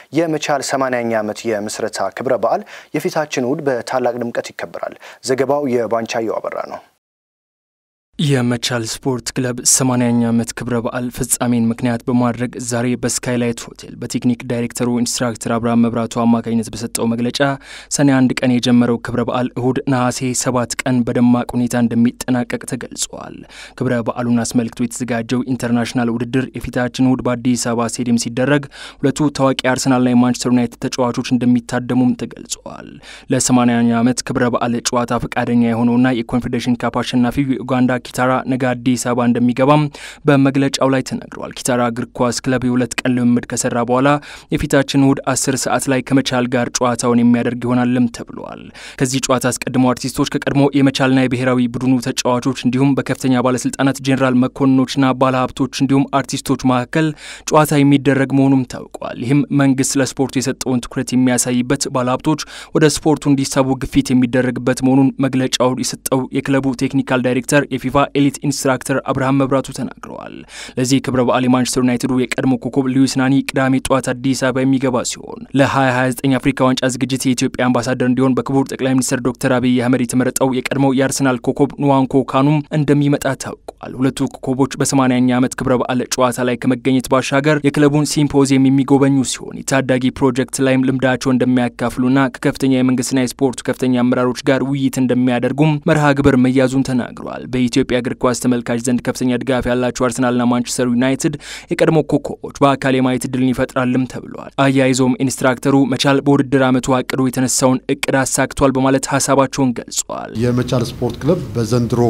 የመቻል 80ኛ ዓመት የምስረታ ክብረ በዓል የፊታችን እሁድ በታላቅ ድምቀት ይከበራል። ዘገባው የባንቻየው አበራ ነው። የመቻል ስፖርት ክለብ 80ኛ ዓመት ክብረ በዓል ፍጻሜን ምክንያት በማድረግ ዛሬ በስካይላይት ሆቴል በቴክኒክ ዳይሬክተሩ ኢንስትራክተር አብርሃም መብራቱ አማካኝነት በሰጠው መግለጫ ሰኔ አንድ ቀን የጀመረው ክብረ በዓል እሁድ ነሐሴ ሰባት ቀን በደማቅ ሁኔታ እንደሚጠናቀቅ ተገልጿል። ክብረ በዓሉን አስመልክቶ የተዘጋጀው ኢንተርናሽናል ውድድር የፊታችን እሁድ በአዲስ አበባ ስቴዲየም ሲደረግ ሁለቱ ታዋቂ አርሰናልና የማንቸስተር ዩናይትድ ተጫዋቾች እንደሚታደሙም ተገልጿል። ለ80ኛ ዓመት ክብረ በዓል ጨዋታ ፈቃደኛ የሆነውና የኮንፌዴሬሽን ካፕ አሸናፊው የኡጋንዳ ኪታራ ነገ አዲስ አበባ እንደሚገባም በመግለጫው ላይ ተነግሯል። ኪታራ እግር ኳስ ክለብ የሁለት ቀን ልምምድ ከሰራ በኋላ የፊታችን እሁድ አስር ሰዓት ላይ ከመቻል ጋር ጨዋታውን የሚያደርግ ይሆናልም ተብሏል። ከዚህ ጨዋታ አስቀድሞ አርቲስቶች ከቀድሞ የመቻልና የብሔራዊ ቡድኑ ተጫዋቾች እንዲሁም በከፍተኛ ባለስልጣናት ጄኔራል መኮንኖችና ባለሀብቶች እንዲሁም አርቲስቶች መካከል ጨዋታ የሚደረግ መሆኑም ታውቋል። ይህም መንግስት ለስፖርቱ የሰጠውን ትኩረት የሚያሳይበት፣ ባለሀብቶች ወደ ስፖርቱ እንዲሳቡ ግፊት የሚደረግበት መሆኑን መግለጫው የሰጠው የክለቡ ቴክኒካል ዳይሬክተር የፊፋ ኤሊት ኢንስትራክተር አብርሃም መብራቱ ተናግረዋል። ለዚህ ክብረ በዓል የማንቸስተር ዩናይትዱ የቀድሞ ኮከብ ሉዊስ ናኒ ቅዳሜ ጠዋት አዲስ አበባ የሚገባ ሲሆን ለ2029 አፍሪካ ዋንጫ ዝግጅት የኢትዮጵያ አምባሳደር እንዲሆን በክቡር ጠቅላይ ሚኒስትር ዶክተር አብይ አህመድ የተመረጠው የቀድሞው የአርሰናል ኮከብ ንዋንኮ ካኑም እንደሚመጣ ታውቋል። ሁለቱ ኮከቦች በ80ኛ ዓመት ክብረ በዓል ጨዋታ ላይ ከመገኘት ባሻገር የክለቡን ሲምፖዚየም የሚጎበኙ ሲሆን የታዳጊ ፕሮጀክት ላይም ልምዳቸው እንደሚያካፍሉና ከከፍተኛ የመንግስትና የስፖርቱ ከፍተኛ አመራሮች ጋር ውይይት እንደሚያደርጉም መርሃ ግብር መያዙን ተናግረዋል። በኢትዮጵያ እግር ኳስ ተመልካች ዘንድ ከፍተኛ ድጋፍ ያላቸው አርሰናልና ማንቸስተር ዩናይትድ የቀድሞ ኮከቦች በአካል የማየት እድልን ይፈጥራልም ተብሏል። አያይዘውም ኢንስትራክተሩ መቻል በውድድር ዓመቱ አቅዶ የተነሳውን እቅድ አሳክቷል በማለት ሀሳባቸውን ገልጿል። የመቻል ስፖርት ክለብ በዘንድሮ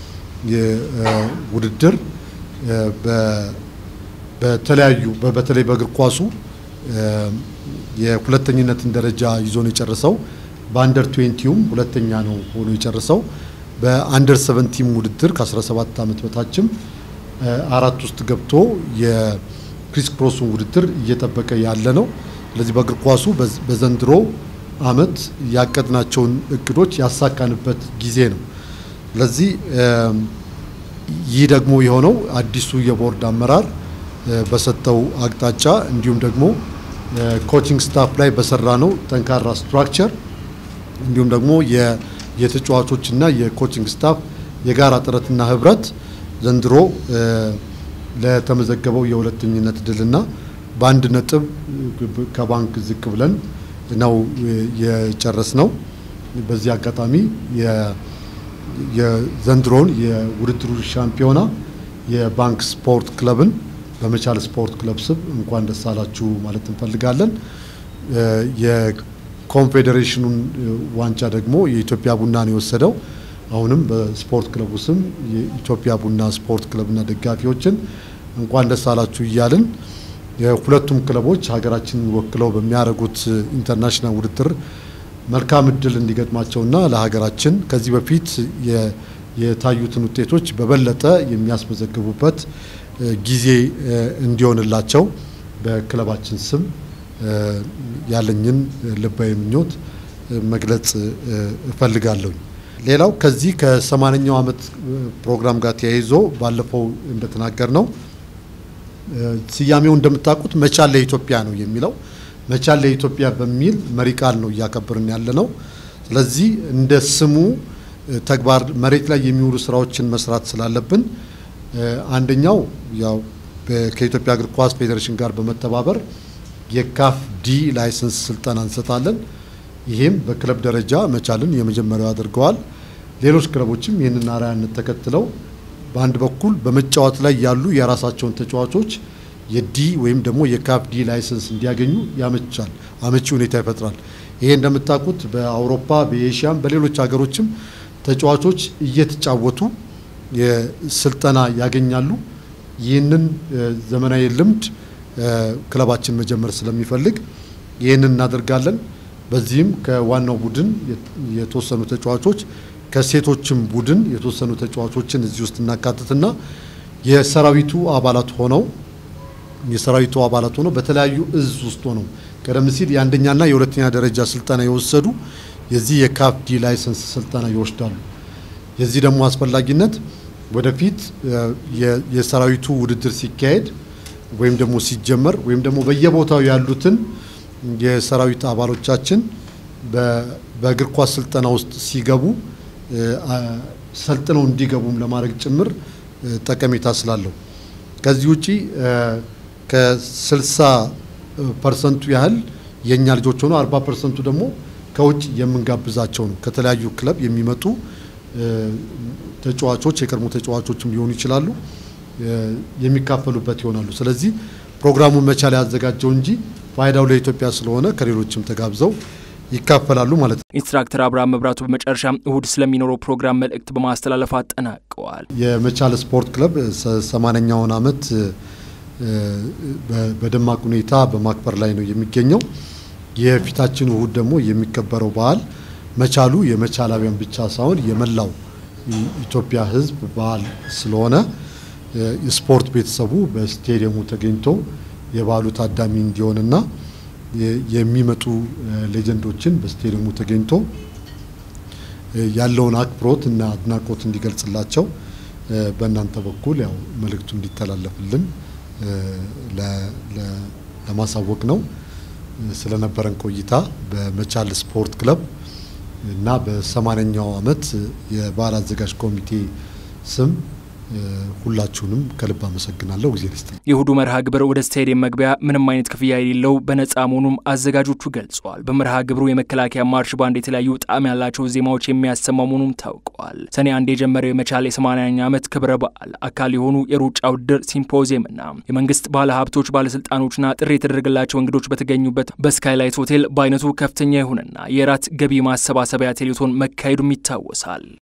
ውድድር በተለያዩ በተለይ በእግር ኳሱ የሁለተኝነትን ደረጃ ይዞ ነው የጨረሰው። በአንደር ትዌንቲውም ሁለተኛ ነው ሆኖ የጨረሰው። በአንደር ሰቨንቲም ውድድር ከ17 ዓመት በታችም አራት ውስጥ ገብቶ የክሪስ ክሮሱን ውድድር እየጠበቀ ያለ ነው። ስለዚህ በእግር ኳሱ በዘንድሮ ዓመት ያቀድናቸውን እቅዶች ያሳካንበት ጊዜ ነው። ስለዚህ ይህ ደግሞ የሆነው አዲሱ የቦርድ አመራር በሰጠው አቅጣጫ እንዲሁም ደግሞ ኮቺንግ ስታፍ ላይ በሰራ ነው ጠንካራ ስትራክቸር እንዲሁም ደግሞ የተጫዋቾችና የኮቺንግ ስታፍ የጋራ ጥረትና ህብረት ዘንድሮ ለተመዘገበው የሁለተኝነት ድልና በአንድ ነጥብ ከባንክ ዝቅ ብለን ነው የጨረስ ነው። በዚህ አጋጣሚ የዘንድሮውን የውድድሩ ሻምፒዮና የባንክ ስፖርት ክለብን በመቻል ስፖርት ክለብ ስም እንኳን ደስ አላችሁ ማለት እንፈልጋለን። ኮንፌዴሬሽኑን ዋንጫ ደግሞ የኢትዮጵያ ቡና ነው የወሰደው። አሁንም በስፖርት ክለቡ ስም የኢትዮጵያ ቡና ስፖርት ክለብና ደጋፊዎችን እንኳን ደስ አላችሁ እያልን የሁለቱም ክለቦች ሀገራችንን ወክለው በሚያደርጉት ኢንተርናሽናል ውድድር መልካም እድል እንዲገጥማቸውና ለሀገራችን ከዚህ በፊት የታዩትን ውጤቶች በበለጠ የሚያስመዘግቡበት ጊዜ እንዲሆንላቸው በክለባችን ስም ያለኝን ልባዊ ምኞት መግለጽ እፈልጋለሁ። ሌላው ከዚህ ከሰማንያኛው ዓመት ፕሮግራም ጋር ተያይዞ ባለፈው እንደተናገር ነው ስያሜው እንደምታውቁት መቻል ለኢትዮጵያ ነው የሚለው መቻል ለኢትዮጵያ በሚል መሪ ቃል ነው እያከበርን ያለ ነው። ስለዚህ እንደ ስሙ ተግባር መሬት ላይ የሚውሉ ስራዎችን መስራት ስላለብን አንደኛው ያው ከኢትዮጵያ እግር ኳስ ፌዴሬሽን ጋር በመተባበር የካፍ ዲ ላይሰንስ ስልጠና እንሰጣለን። ይሄም በክለብ ደረጃ መቻልን የመጀመሪያው አድርገዋል። ሌሎች ክለቦችም ይህንን አርአያነት ተከትለው በአንድ በኩል በመጫወት ላይ ያሉ የራሳቸውን ተጫዋቾች የዲ ወይም ደግሞ የካፍ ዲ ላይሰንስ እንዲያገኙ ያመቻል፣ አመቺ ሁኔታ ይፈጥራል። ይሄ እንደምታውቁት በአውሮፓ በኤሽያም በሌሎች ሀገሮችም ተጫዋቾች እየተጫወቱ ስልጠና ያገኛሉ። ይህንን ዘመናዊ ልምድ ክለባችን መጀመር ስለሚፈልግ ይህንን እናደርጋለን። በዚህም ከዋናው ቡድን የተወሰኑ ተጫዋቾች ከሴቶችም ቡድን የተወሰኑ ተጫዋቾችን እዚህ ውስጥ እናካትትና የሰራዊቱ አባላት ሆነው የሰራዊቱ አባላት ሆነው በተለያዩ እዝ ውስጥ ሆነው ቀደም ሲል የአንደኛና የሁለተኛ ደረጃ ስልጠና የወሰዱ የዚህ የካፍ ዲ ላይሰንስ ስልጠና ይወስዳሉ። የዚህ ደግሞ አስፈላጊነት ወደፊት የሰራዊቱ ውድድር ሲካሄድ ወይም ደግሞ ሲጀመር ወይም ደግሞ በየቦታው ያሉትን የሰራዊት አባሎቻችን በእግር ኳስ ስልጠና ውስጥ ሲገቡ ሰልጥነው እንዲገቡም ለማድረግ ጭምር ጠቀሜታ ስላለው ከዚህ ውጪ ከ60 ፐርሰንቱ ያህል የእኛ ልጆች ሆኖ 40 ፐርሰንቱ ደግሞ ከውጭ የምንጋብዛቸው ነው። ከተለያዩ ክለብ የሚመጡ ተጫዋቾች የቀድሞ ተጫዋቾችም ሊሆኑ ይችላሉ የሚካፈሉበት ይሆናሉ። ስለዚህ ፕሮግራሙን መቻል ያዘጋጀው እንጂ ፋይዳው ለኢትዮጵያ ስለሆነ ከሌሎችም ተጋብዘው ይካፈላሉ ማለት ነው። ኢንስትራክተር አብርሃም መብራቱ በመጨረሻ እሁድ ስለሚኖረው ፕሮግራም መልእክት በማስተላለፍ አጠናቀዋል። የመቻል ስፖርት ክለብ ሰማንያኛውን ዓመት በደማቅ ሁኔታ በማክበር ላይ ነው የሚገኘው። የፊታችን እሁድ ደግሞ የሚከበረው በዓል መቻሉ የመቻላውያን ብቻ ሳይሆን የመላው ኢትዮጵያ ሕዝብ በዓል ስለሆነ የስፖርት ቤተሰቡ በስቴዲየሙ ተገኝቶ የበዓሉ ታዳሚ እንዲሆንና የሚመጡ ሌጀንዶችን በስቴዲየሙ ተገኝቶ ያለውን አክብሮት እና አድናቆት እንዲገልጽላቸው በእናንተ በኩል ያው መልእክቱ እንዲተላለፍልን ለማሳወቅ ነው። ስለነበረን ቆይታ በመቻል ስፖርት ክለብ እና በሰማንያኛው ዓመት የበዓል አዘጋጅ ኮሚቴ ስም ሁላችሁንም ከልብ አመሰግናለሁ። ጊዜ ልስጥ። የእሁዱ መርሃ ግብር ወደ ስታዲየም መግቢያ ምንም አይነት ክፍያ የሌለው በነፃ መሆኑም አዘጋጆቹ ገልጸዋል። በመርሃ ግብሩ የመከላከያ ማርሽ ባንድ የተለያዩ ጣዕም ያላቸው ዜማዎች የሚያሰማ መሆኑም ታውቀዋል። ሰኔ አንድ የጀመረው የመቻል የሰማንያኛ ዓመት ክብረ በዓል አካል የሆኑ የሩጫ ውድድር ሲምፖዚየምና የመንግስት ባለ ሀብቶች ባለስልጣኖችና ጥሪ የተደረገላቸው እንግዶች በተገኙበት በስካይላይት ሆቴል በአይነቱ ከፍተኛ የሆነና የራት ገቢ ማሰባሰቢያ ቴሌቶን መካሄዱም ይታወሳል።